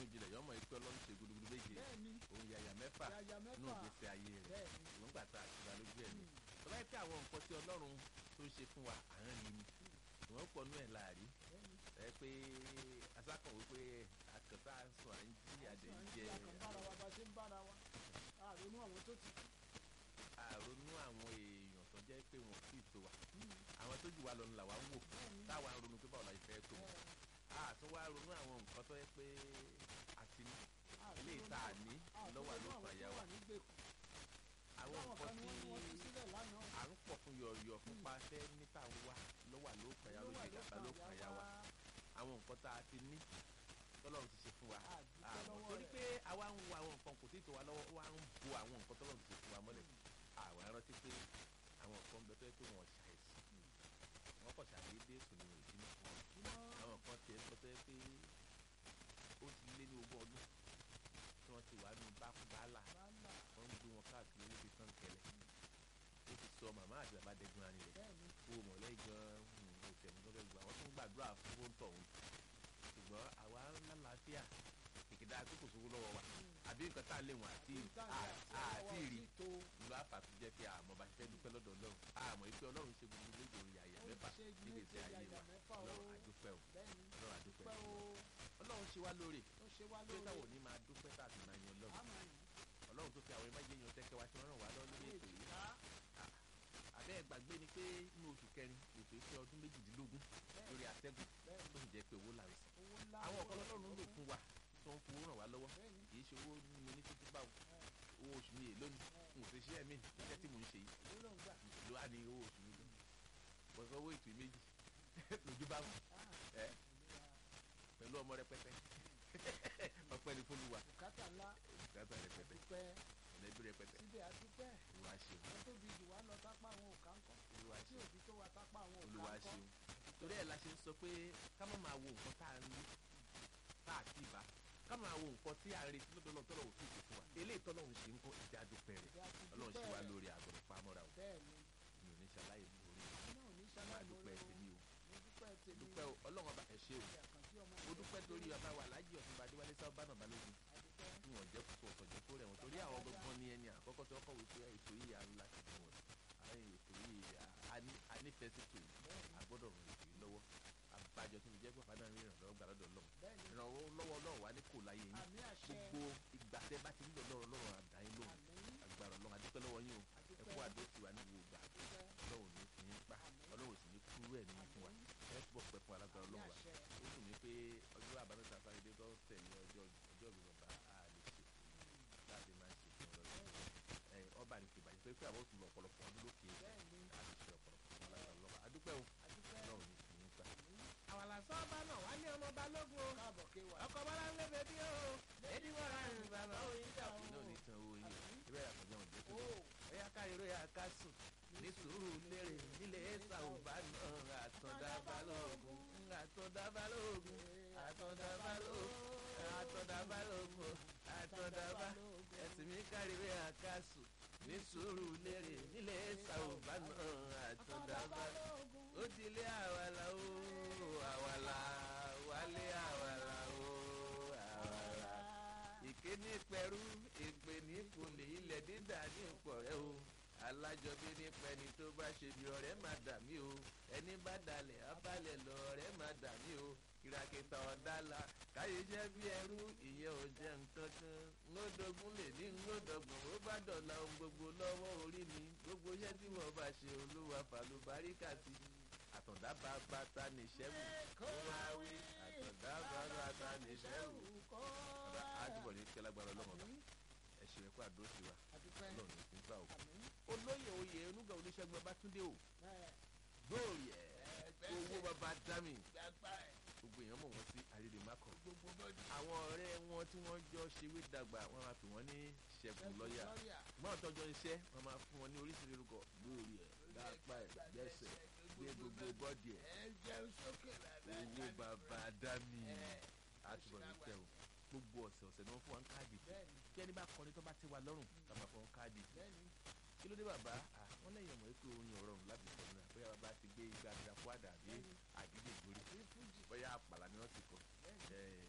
jinlẹ̀ yọmọ ikú ọlọ́run ṣe gudugudu méje bẹ́ẹ̀ni òun yàyà mẹ́fà yàyà nínú mẹ́fà ìgbésí ayé rẹ̀ bẹ́ẹ̀ni ṣùgbọ́n gbà tá a ti ra lójú ẹ̀ ni tó bá yẹ kí àwọn nǹkan tí ọlọ́run tó ń ṣe fún wa à ń rí ni ìwọ̀n pọ̀ nú ẹ̀ láàrí bẹ́ẹ̀ni ẹ pé asákàn wípé àkàtà sùn à ń jí àdé ń jẹ àkànbára wa bá ṣe ń bára wa àrònú àwọn tó ti àrònú àwọn èèyàn tó jẹ́ pé wọn kì í tó wa àwọn tó jù wá lọ ni làwa ń wò táwa ń ronú pé báwo la fẹ́ tó wọn àtún wá ronú àwọn nǹkan tó yẹ pé àti ilé ìta àní lọ́wọ́ àlòkùn àyà wa àwọn nǹkan tí à ń pọ̀ fún yọ̀ọ̀yọ̀ fúnpa fẹ́ níta wá lọ́wọ́ àlòkùn àyà lóye gàba lókùn àyà wa àwọn nǹkan tá a ti ní tọ́lọ́run ti ṣe fún wa àwọn torí pé àwa ń wo àwọn nǹkan kò tí ì tó wa lọ́wọ́ wa ń bo àwọn nǹkan tọ́lọ́run ti ṣe fún wa mọ́lẹ̀ àwa rántí pé àwọn nǹkan bẹ fẹ́ pé wọ́n ṣàìsàn wọ́n kọ̀ ṣàdédé sùn ní ìdílé àwọn nǹkan tiẹ̀ sọ fẹ́ pé ó ti lé ní ogún ọdún tí wọ́n ti wà nù bákúbálà wọ́n ń gbé wọn káàkiri níbi tán kẹlẹ̀ ó ti sọ màmá àti bàbá dẹ́gun ara rẹ̀ wo mọ̀lẹ́ gan òtẹ̀mú tó fẹ́ gbà wọ́n tún gbàdúrà fún fóńtọ̀ òun ṣùgbọ́n àwa lálàáfíà kìkìdá tó kò sówó lọ́wọ́ wa àbí nǹkan tá a lè wọ̀n àti àti rí ìlú àfàtú jẹ́ pé àmọ́ bá ṣe fẹ́ dúpẹ́ lọ́dọ̀ ọlọ́run àmọ́ ìpè ọlọ́run ṣe gbogbo méje orí àyà mẹ́fà níbi tí ayé wa ọlọ́run àdúpẹ́ o ọlọ́run àdúpẹ́ o ọlọ́run ṣe wá lóore pé táwọn ò ní máa dúpẹ́ tá a sì máa yan ọlọ́run ọlọ́run tó fi àwọn ẹ̀májẹ yan tẹ́kẹ́ wa tí wọ́n ràn wá lọ́wọ́ lórí ètò yìí àbẹ́ gbàgbé ni pé inú oṣù kẹrin ètò ìfẹ́ ọdún méjìdínlógún lórí àtẹ́gùn tó sì jẹ́ pé owó là ń san àwọn ọ̀kan ọlọ́run lò fún wa tó ń fowó ràn wá lọ́wọ́ kì í ṣe owó ní mo ní títí báwo owó oṣù mi èlò ni n ò fi ṣe ẹ̀mí iṣẹ́ tí mò ń ṣe yìí ló wà ní owó oṣù mi lọ pẹ̀lú owó ètò méjì lójú bá wù ẹ́ pẹ̀lú ọmọ rẹpẹtẹ ọpẹ́ ní fọlùwà bùkátà ńlá bùkátà rẹpẹtẹ dúpẹ́ ẹlẹbi rẹpẹtẹ síbẹ̀ àdúpẹ́ olúwa ṣeun wọ́n tóbi jù wá lọ tápá àwọn òkà ńkọ́ olúwa tí ṣeun òbí tó wa tápá àwọn òkà olúwa ńkọ́ ṣeun torí ẹ̀ la ṣe ń sọ pé ká má máa wo nǹkan tá à ń rí tá à kì í bá ká máa wo nǹkan tí à ń retí lọ́dọ̀ lọ́tọ́ lọ́wọ́ tó ìṣe fún wa eléyìí tọ́lọ́run ṣe ń kọ́ ìjà dúpẹ́ rẹ̀ ìdí àti ọlọ́run ṣe wá dúpẹ́ lórí àgọ́dọ̀ pamọ́ra o bẹ́ẹ̀ ni mi ò ní ṣaláyè lórí náà ní máa sáláì dúpẹ́ lórí tèmi o mo dúpẹ́ tèmi dúpẹ́ o ọlọ́run ọba ẹ̀ ṣe o àkàntì ọmọ mo dúpẹ́ torí ọba wa lájì ọ̀túnba adéwálé sábà náà balógun àdúpẹ́ tí wọ́n jẹ́ kókó ọ̀tọ̀jọ́ tó rẹ̀ wọ́n torí àwọn gbọ́ngàn ní ẹni àkọ́kọ́ tí wọ́n kọ̀wé pé ètò yìí à ń láti fún wọn àwọn ètò yìí anífẹsítò yìí àgbọ́dọ̀ ràn ètò yìí lọ́wọ́ àbájọ tó fi jẹ́ pàpà náà rí ìrànlọ́wọ́ gbà lọ́dọ̀ ọlọ́run bẹ́ẹ̀ ni ìrànwọ́ lọ́wọ́ ọlọ́run wà ní kò láyé yín àmì àṣẹ gbogbo ìgbà tẹ́ bá ti ń lọ lọ́rọ̀ lọ́rọ̀ àdáyé lóhùn àmì agbára ọlọ́run adúpẹ́ lọ́wọ́ yín o ẹ kú àdó tiwa ní gbogbo ìgbà àdúpẹ́ ọlọ́run ní fi yín pa ọlọ́run sì ní kúrú ẹ̀ nínú fún wa ẹ túbọ̀ pẹ́ fún alágbára àmì ọlọ́run wa àṣẹ ó dùn mí pé ọjọ́ àbámẹ́ta sáré tó tẹ̀lé ọjọ́ ọjọ́ mi bàbá a lè ṣe láti máa ṣe fún ọlọ́run ẹ ọba ní kìbàjẹ́ pé pé àwọn òtún lọ ọ̀pọ̀lọpọ̀ ọdún lókè bẹ́ẹ̀ ni a lè ṣe ọ̀pọ̀lọpọ̀ fún alágbára ọlọ́run adúpẹ́ o àdúpẹ́ ọlọ́run ní fi yín pa. àwọn làṣọ bá náà wá ní ọmọ balógun o káàbọ̀ kéwà ọkọ̀ bọ́lá ń lé bèbí o èdè wọ́n ra rìn bàbá oyin dà o. iná ò ní tan owó yín ibẹ̀ yàtọ̀ jẹun jẹ́ tó ó ẹ̀yà káyọ̀rọ̀ yà ká sùn ní sùúrù lérè nílé ẹ̀sà òbá náà àtọ̀dá balógun àtọ̀dá balógun àtọ̀dá balógun àtọ̀dá balógun àtọ̀dá balógun ẹ̀sìn mi káríwé àkásù ní sùúrù lérè nílé ẹ̀sà òbá náà àtọ̀dá balógun ó ti lé àwàlà o àwàlà wálé àwàlà o àwàlà ìké ní pẹ̀rú èpè ní kùnlé ilẹ̀ dídà ní ìpọ̀rẹ́ o alájọbí nípa ẹni tó bá ṣe bí ọ̀rẹ́ máa dà mí o ẹni bá dalẹ̀ abalẹ̀ lọ ọ̀rẹ́ máa dà mí o kìràkìtà ọ̀dàlà káyé jẹ́ bí ẹrú ìyẹn ò jẹ́ nǹkan kan ńlọ́dọ̀gún lè ní ńlọ́dọ̀gbọ̀n ó bá dọ̀la ohun gbogbo lọ́wọ́ orí mi gbogbo iṣẹ́ tí mo bá ṣe olúwa fàlùbáríkà sí àtọ̀dá bá bàtà níṣẹ́ wù kó wá wí àtọ̀dá bá bàtà níṣẹ́ wù kó ọ̀dà wá àdúgbò ní kẹlágbára ọlọ́mọba àmì ẹ̀ṣin ẹ̀kọ́ àdúró sí wa àdúpẹ́ ọlọ́run ní fún gbà o. àmì olóyè oyè onúgà oníṣègùn ọbátúndé o ẹ̀ gbòòrì ẹ̀ ẹgbẹ́ owó bàbá dámì gbàgbà ẹ̀ gbogbo èèyàn mọ̀ wọ́n sí àrídèmákọ̀ gbogbo bọ́dì àwọn ọ̀rẹ́ wọn tí wọ́n jọ ṣèwé dàgbà wọ́n máa pè wọ́n ní ṣẹ́gun lọ́ọ̀yà mọ́ọ̀ tọ́jọ́ iṣẹ́ wọ́n máa fún wọn ní oríṣiríṣi orúkọ gbòòrì ẹ̀ dápá ẹ̀ gbẹ́sẹ̀ gbé gbogbo bọ́dì ẹ̀ ẹ jẹun sókè dáadáa owó bàbá dámì ẹ̀ àtúbọ̀ ní tẹ̀ o gbogbo ọ̀sẹ̀ ọ̀sẹ̀ ni wọ́n fún wa ń káàdì bẹ́ẹ̀ni kí ẹni bá kọrin tó bá ti wà lọ́rùn ká máa fọ káàdì bẹ́ẹ̀ni kí ló dé bàbá ah, wọ́n lẹ́yìn ọmọ ètò orin ọ̀rọ̀ láti sọ náà bóyá bàbá ti gbé igba àdìrà fún àdà àbí àdìgbò ìgbórí àbí fújì bóyá àpàlà ni wọ́n ti kọ bẹ́ẹ̀ni ẹ̀ àtòríṣi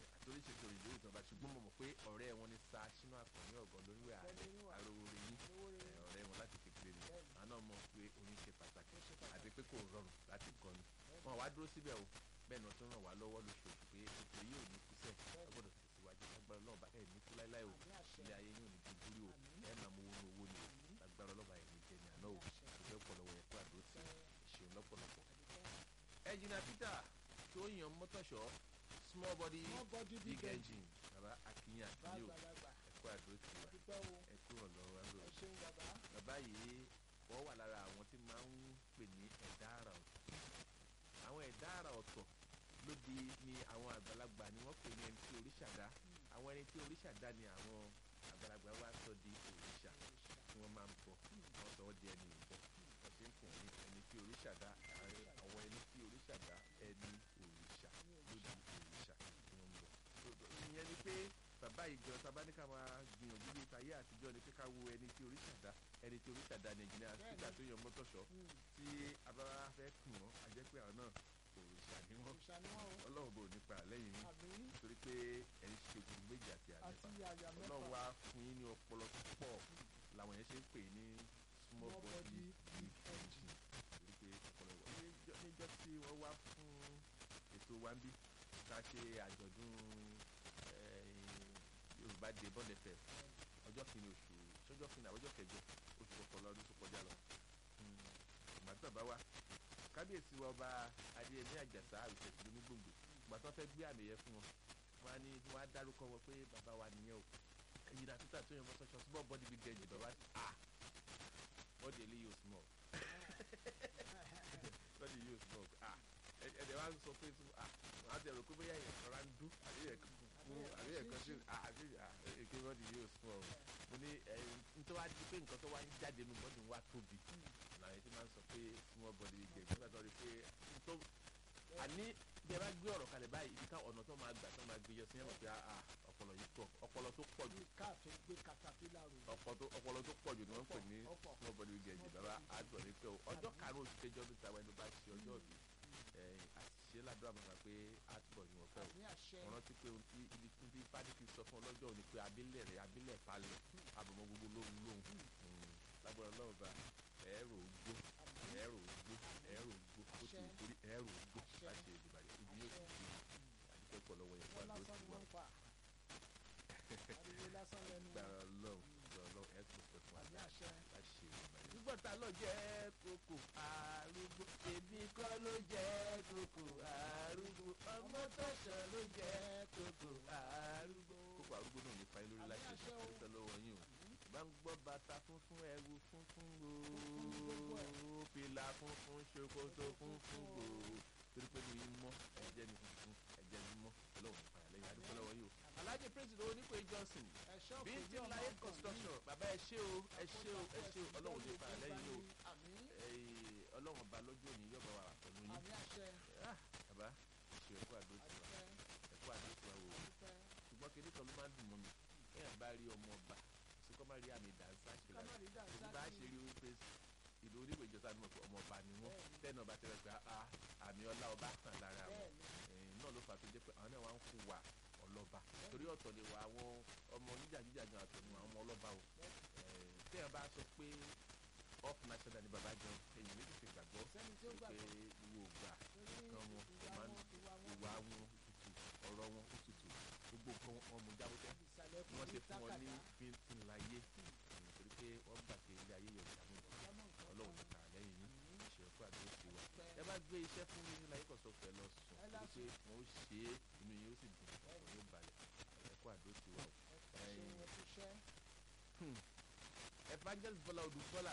ṣètò ìdílé ìtọ́ba ṣùgbọ́n mo mọ̀ pé ọ̀rẹ́ wọn ni sa sínú àkànní ọ̀gọ́ lórí Ọ̀gbẹ́ni Oníwà. àròwòrè yín lówó rẹ̀ ẹ, ọ̀rẹ́ wọn láti kékeré ni Bẹ́ẹ̀ni. àwọn náà mọ̀ pé orin ṣe pàtàkì Ó ṣe pàtàkì. àti pé kò rọrùn láti kọ́ ni wọn wá dúró síbẹ̀ o bẹ́ẹ̀ náà tó ràn wá lọ́wọ́ lóṣooṣù pé ètò yìí ò ní kú sẹ́ẹ̀ Bẹ́ẹ̀ni. ọgbọ́dọ̀ tẹ̀síwájú lágbára ọlọ́ọ̀bá ẹ̀ ní kú láíláí o àmì àṣẹ ilé ayé yóò ní dúdúrí o Àmín. ẹ̀ máa mú owó ní owó ni o Àmín. lágbára ọlọ́ba ẹ̀ ní jẹni àná o Àmín àṣẹ. ìfẹ́ ọ̀pọ̀lọpọ̀ yẹn kó àdó sí ìṣeun lọ́pọ̀lọpọ̀. àdúgbò ẹnjìnà peter tó yan mọ́tòṣọ́ small body small body big big engine engine bàbá akínyìn àkínyìn o bàgbàlagbà ẹ̀kọ́ àdó sí wa àdúgbò wo ẹ̀kú ọ̀lọ́wọ́ wa lò ẹ ṣeun bàbá bàbá yìí wọ́n wà lára àwọn tí máa ń pè ní ẹ̀dá àrà ọ̀tọ̀ àwọn ẹ̀dá àrà ọ̀tọ̀ lóde ni àwọn àgbàlagbà ni wọ́n pè ní ẹni tí oríṣà dá àwọn ẹni tí oríṣà dá ni àwọn àgbàlagbà wa sọ di òrìṣà tí wọ́n máa ń bọ̀ wọ́n sọ wọ́n di ẹni ìbọ̀ wọ́n ti ń pè ní ẹni tí oríṣà dá ààrẹ àwọn ẹni tí oríṣà dá ẹni òrìṣà lóde òrìṣà tí wọ́n ń bọ̀ ìyẹn ni pé bàbá ìjọ tabaníkà máa gbìyànjú bíi tayé àtijọ́ ni pé ká wo ẹni tí oríṣà dá ẹni tí oríṣà dá ní ẹnjìnìá sígbà tó yan mọ́tòṣọ́ tí abáwá fẹ́ kùn wọ́n a jẹ́ pé àwọn náà òrìṣà ni wọ́n òòṣà ni wọn o ọlọ́run bò nípa lẹ́yìn yín àmì nítorí pé ẹni ṣe gbogbo méjì àti àti àlẹ́fà àyà ọlọ́run mẹ́fà wá fún yín ní ọpọlọ tó pọ̀ làwọn yẹn ṣe ń pè ní small Small body body, big big engine torí pé ọpọlọ wọ níjọ́ níjọ́ tí wọ́n wá fún ètò wa ń bí ká ṣe àjọ̀dún eh, yorùbá dé bọ́ọ̀lù ẹ̀fẹ̀ ọjọ́ kìíní oṣù ṣọjọ́ kìíní àbọ̀jọ́ kẹjọ oṣù kọkànlá ọdún tó kọjá lọ ìgbà tí bàbá wa kábíyèsí wa ọba adéyẹmí àjàsá àrùsẹ̀sì lónígbòǹgbò ìgbà tó fẹ́ gbé àmì yẹn fún wọn wọn á ní wọn á dárúkọ wọn pé bàbá wa nìyẹn o ẹ̀yin náà títà tó yẹ mọ́ sọ́sọ́ small body big engine bàbá ah bọ́dì eléyìí ò small bọ́dì yìí ò small ah ẹ̀ẹ́dẹ̀ wa ń sọ pé ah wọn á ti rò pé bóyá ẹ̀yẹ̀ kan rà ń dún àbí ẹ̀yẹ̀ kan fún àbí ẹ̀yẹ̀ kan sí ah àbí ah èké bọ́dì yìí ò small mo ní ẹ̀ nítorí wá di pé nǹkan tó wá ń jáde nu bọ́dì wa tóbi làwọn yẹn ti máa ń sọ pé small body big engine nígbà tó rí pé tó àní bí ẹ bá gbé ọ̀rọ̀ kalẹ̀ báyìí ibi ká ọ̀nà tó máa gbà tó máa gbé yọ sí ẹ̀ mọ̀ pé ah ọpọlọ yìí pọ̀ ọpọlọ tó pọ̀ jù bí káàtó gbé katapila rò ọ̀pọ̀ tó ọpọlọ tó pọ̀ jù ni wọ́n ń pè ní Ọ̀pọ̀, ọ̀pọ̀. small body big engine bàbá àgbọ̀n ní pé o ọjọ́ karùn-ún oṣù kejì ọdún tàwọn ẹni bá ṣe ọjọ́ òbí àṣìṣe ládùúgbò àmọ́ pé àtúbọ̀ ni wọ́n fẹ́ o àmì àṣẹ mo rántí pé ohun tí ibi tí bí pádìkì sọ fún ọlọ́jọ́ òní pé abílẹ̀ rẹ̀ abílẹ̀ palẹ̀ àbọ̀mọ́ gbogbo lóhun lóhun lágbára ọlọ́run bá ẹ̀rọ ògbó ẹ̀rọ ògbó ẹ̀rọ ògbó ó ti wù torí ẹ̀rọ ògbó láti ìdìbàjẹ́ ibi yóò ti di àdúgbò pọ̀ lọ́wọ́ yẹn wọn fún àdó lásán ti ni wà wọn ń pa ariwo lásán lẹnu gbára ọlọ́run gbára ọlọ́run ẹ̀ tó pẹ̀ fún àmì àdá àṣẹ láti ṣe ìdìbàjẹ́. nígbà tá a lọ jẹ́ kókò arúgbó èmi kọ́ ló jẹ́ kókò arúgbó ọmọ tọ̀sán ló jẹ́ kókò arúgbó. kókò arúgbó náà ní fa ilé lórí láti Àmì àṣẹ o. ẹ̀sẹ̀ lọ́wọ́ yín o bá ń gbọ́ bàtà funfun ẹ̀wù funfun gbogbo ẹ̀. gbòó fìlà funfun ṣòkòtò funfun gbòó torí pé mi mọ́ ẹ̀jẹ̀ mi funfun ẹ̀jẹ̀ mi mọ́ ọlọ́run nípa ìyàlẹ́yìn adúgbò lọ́wọ́ yìí o. alhaji president onípe johnson ẹ̀ṣọ́ bí kò ti ní ọmọ láyé ọkàn construction bàbá ẹ ṣé o ẹ ṣé o ẹ ṣé o ọlọ́run nípa ìyàlẹ́yìn yìí o àmì Ẹ̀ẹ́, ọlọ́run ọba lọ́jọ́ òní yọ̀bọ̀ wà pẹ̀lú yín àmì àṣẹ Ah, bàbá ṣe ẹ̀kọ́ àdó tiwa àdúpẹ́ ẹ̀kọ́ àdó tiwa wò ó àdúpẹ́ ṣùgbọ́n kinní kan ló máa ń dùn mọ́ mi kéèyàn bá rí ọmọ ọba ṣe kọ́ máa rí àmì ìdánsá ṣe lára kámárì dà èyí bá ṣe rí wípé ìlú oníwèé ìjọba ni mo pé ọmọ ọba ni wọ́n Bẹ́ẹ̀ni. tẹ́nà ọba tẹ́lẹ̀ pé ah àmì ọlá ọba hàn lára wọn bẹ́ẹ̀ni ẹ̀yìn náà ló fà á tó jẹ́ pé àwọn náà wá ń fún wa ọlọ́ba torí ọ̀tọ̀ ni wà àwọn ọmọ oníjàgíjàgan àtọ̀ ni àwọn ọmọ ọlọ́ba o Ẹ̀ẹ́, téèyàn bá sọ pé up national ni bàbá jẹun èyí méjì ti gbàgbọ́ sẹ́ni tí ó pé gbàgbọ́ ìwò ògbà torí nǹkan wọn ìwà máa ń wọn ìwà wọn ìwà wọn tutù ọ̀rọ̀ wọn ó tutù gbogbo nǹkan wọn mú jábọ́tẹ́ ìsàlẹ̀ bí wọ́n ṣe fún wọn ní tákàdá bíntín láyé nítorí pé wọ́n gbà pé ilé ayé yọ̀ ìyàwó ìyámọ̀ nǹkan ọlọ́run kan. ti kà lẹ́yìn yín ṣe ẹ̀kọ́ àdúró sí wa Pẹ́. ẹ bá gbé iṣẹ́ fún mi láyé kọ̀sọ̀ pẹ̀ lọ sùn Ẹ torí lásùn. pé wọ́n ó ṣe é inú yín ó sì dùn ọ̀rọ̀ yóò balẹ̀ ẹ̀kọ́ àdúró sí wa o. ẹ ṣe Ẹ̀yin. wọn ti ṣẹ́ evangelist bọ́lá odù bọ́lá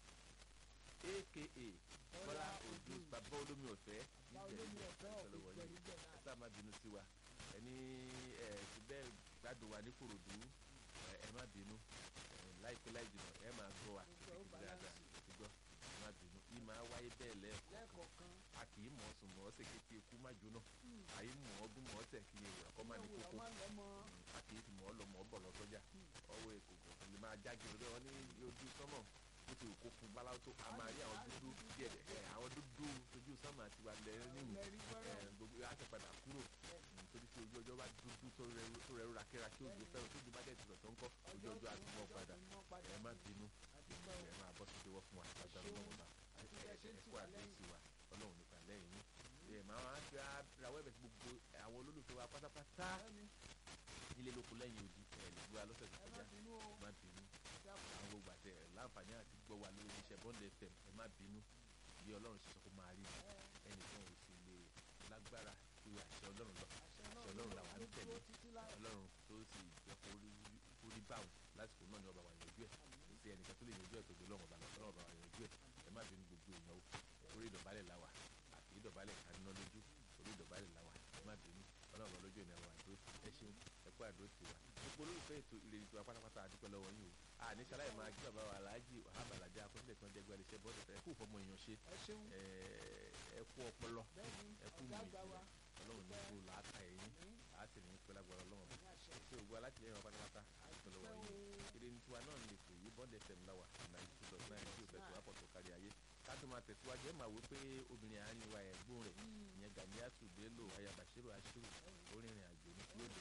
aka bọ́lá odù bàbá olómi ọ̀fẹ́ bá olómi ọ̀fẹ́ ìṣẹ̀lẹ̀ ọ̀gbìn wọ̀nyí gbẹ̀rúgbẹ̀ ẹ náà sáà má bínú sí wa ẹni ẹ ti bẹ́ẹ̀ gbádùn wa ní korodu ẹ ẹ má bínú ẹ láìpẹ́ láì jìnnà ẹ máa gbọ́ wa Gbogbo ó kékeré dáadáa balance. ti gbọ́ ẹ má bínú yìí máa wáyé bẹ́ẹ̀ lẹ́ẹ̀kọ́ lẹ́ẹ̀kọ̀ọ̀kan a kì í mọ̀ ọ́ sùn mọ̀ ọ́ sèké tí ikú má jóná àyè mọ̀ ọ́ gún mọ̀ ọ́ tẹ̀ kí ni ìwà kọ́ má ní ìwé kókó ọmọ lọ́mọ a kì í fi mọ̀ ọ́ lọ mọ̀ ọ́ bọ̀ lọ sọ́jà ọwọ́ èkó kò lè máa jáde lórí wọn ní ojú sọ́mọ̀ bó ti wù kó fún báláwo tó a máa rí àwọn dúdú díẹ̀ ẹ̀ àwọn dúdú ojú sọ́mọ̀ àti wà lẹ́yìn nínú lẹ́rí ẹ̀ fẹ́ràn gbogbo á ti padà kúrò nítorí tí ojú ọjọ́ bá dúdú tó rẹ rẹ̀ rà kíra kí ojú fẹ́ràn tó ju bá dẹ̀ ti rọ̀ tó ń kọ́ ojú ọjọ́ àti mọ́ padà ẹ má bínú ẹ máa bọ́ síbi wọ́ fún wa lágbára ọlọ́run bá ẹ̀kọ́ àdéhùn wa ọlọ́run nípa lẹ́yìn yín ẹ máa wá fi rawọ́ ẹ̀bẹ̀ sí gbogbo àwọn olólùfẹ́ wa pátápátá nílé lóko lẹ́yìn odi ẹ̀ lè gbé wa lọ́sẹ̀ tó ẹ má kọjá bínú o má bínú àwọn gbogbo àti ẹ̀ láǹfààní àti gbọ́ wa lórí iṣẹ́ bọ́ọ̀lù fm ẹ má bínú bí ọlọ́run ṣe sọ kó máa rí ni ẹnìkan ò sì lè lágbára ju àṣẹ ọlọ́run lọ àṣẹ Ọlọ́run làwa ń tẹ̀lé. dúró títí láì ọlọ́run tó sì jẹ́ kó rí kó rí báwọn lásìkò náà ni ọba wa yanjú ẹ̀ kò sí ẹnìkan tó lè yanjú ẹ̀ tó gbé lọ́wọ́ ọba lọ ọlọ́run ọba wa yanjú ẹ̀ ẹ má bínú gbogbo èèyàn o orí ìdọ̀bálẹ̀ la wà àti ìdọ̀bálẹ̀ kaná lójú orí ìdọ̀bálẹ̀ la wà ẹ má bínú ọlọ́run ọba lójú ìnáwó àdó ẹ ṣeun ẹ kú àdó tiwa gbogbo olólùfẹ́ ètò ìrètí tiwa pátápátá àdúpẹ́ lọ́wọ́ yín o àní sáláì máa kí bàbá wa aláàjì wàhábà làjà akọ́sílẹ̀ tí wọ́n jẹ́ gbẹ́lẹ́ iṣẹ́ bọ́ọ̀dù ẹ kú fọmọ èèyàn ṣe ẹ ṣeun ẹ ẹ kú ọpọlọ bẹ́ẹ̀ ni ẹ kú ọ̀gá mi àgbà wa ọlọ́run ní kú làákà ẹ̀yìn ní á sì ní pẹ́ lágbára ọlọ́run ní àṣẹ ṣe ògbó alátìlẹyìn wa pátápátá àdúpẹ́ lọ́wọ́ pẹ́ yín o èdè ní tiwa náà lè pè yí bọ́ọ̀dù fm láwà ninety two dot nine tí o fẹ́ tó wá pọ̀ tó kárí ayé ká tó máa tẹ̀síwájú ẹ̀ máa wí pé obìnrin àárín wa ẹ̀gbọ́n rẹ̀ ìyẹn Ganiatu Bello aya Bashiru Ashiru ó rìnrìn àjò ní kúlódé